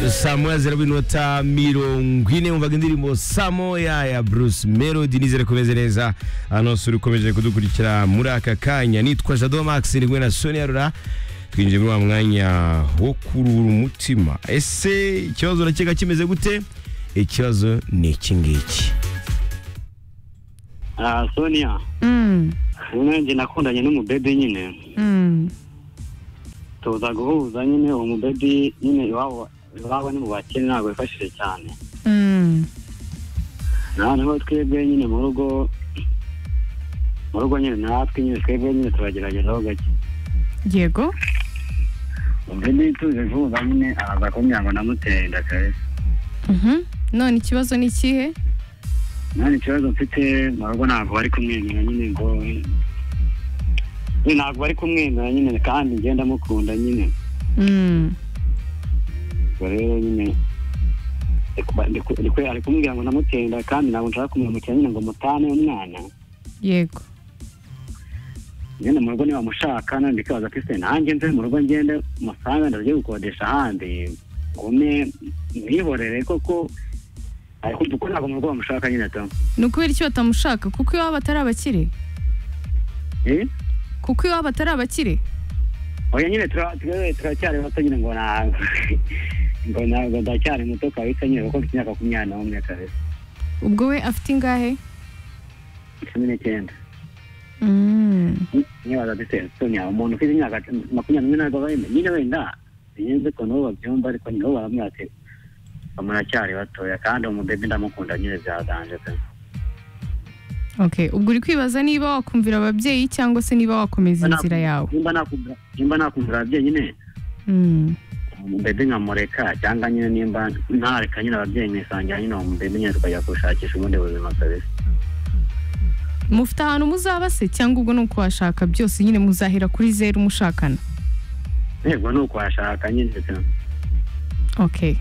saa moya zera b'inota mirongo ine wumvaga indirimbo saa moya ya bruce melody nizere kumeze neza hano suri ukomeje kudukurikira muri aka kanya nitwa jado max ndi kumwe na sonia rura twinjiye muri wa mwanya wo kurura umutima ese ikibazo urakeka kimeze gute ikibazo ni iki ngiki Ah, Sonia Mm, nanjye nakundanye n'umubebe nyine mm. tuza guhuza nyine uwo mubebe nyine iwabo iwabo ni mu bakene ntabwo yifashije cyane Mm, noneho twebwe nyine mu rugo mu rugo nyine natwe nyine twebwe nyine turageragezaho gake yego mubebe tuje guhuza nyine araza kumbwira ngo namuteye inda kabisa Mhm. none ikibazo ni ikihe none ikibazo mfite mu rugo ntabwo bari kumwenyura nyine ngo nyine ntabwo bari kumwenyura nyine kandi ngenda mukunda nyine Mm, ubwo rero nyine ndi- ndi- ndi kwe- ari kumubwira ngo namutenda kandi ntabwo nshaka kumwimukira nyine ngo mutane umwana yego nyine mu rugo niba mushaka nandi kaza ko ese nanjye nze mu rugo ngende musange ndaje gukodesha ahandi ngume mwihorere koko ariko kuko ntabwo mu rugo bamushaka nyine to ni ukubera icyo batamushaka kuko iwabo atari abakire Eh? kuko iwabo atari abakire oya nyine tura- tura- turacyari bato nyine ngo na ngo ntabwo ndacyari muto kabisa nyine kuko mfite imyaka makumyabiri n'umwe kabisa ubwo we afite ingahe cumi n'icyenda Mm, niba badutera sonya umuntu ufite imyaka makumyabiri n'umwe ntabwo bayimenya nyine wenda sinzi ukuntu bo babyumva ariko nyine bo baramubwira ati muracyari batoya kandi umubebe ndamukunda nyine byaganje pe okay ubwo uri kwibaza niba wakumvira ababyeyi cyangwa se niba wakomeza inzira yawe nimba nakumvira- nimba nakumvira ababyeyi nyine Mm, umubebe nkamureka cyangwa nyine nimba ntareka nyine ababyeyi mwisangira nyine uwo mubebe nyine tukajya gushakisha ubundi buzima kabisa mufite ahantu muzaba se cyangwa ubwo ni uko washaka byose nyine muzahera kuri zeru mushakana yego ni uko washaka nyine pe okay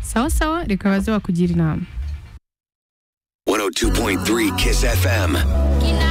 sawa sawa reka baze bakugira inama 102.3 Kiss FM. You know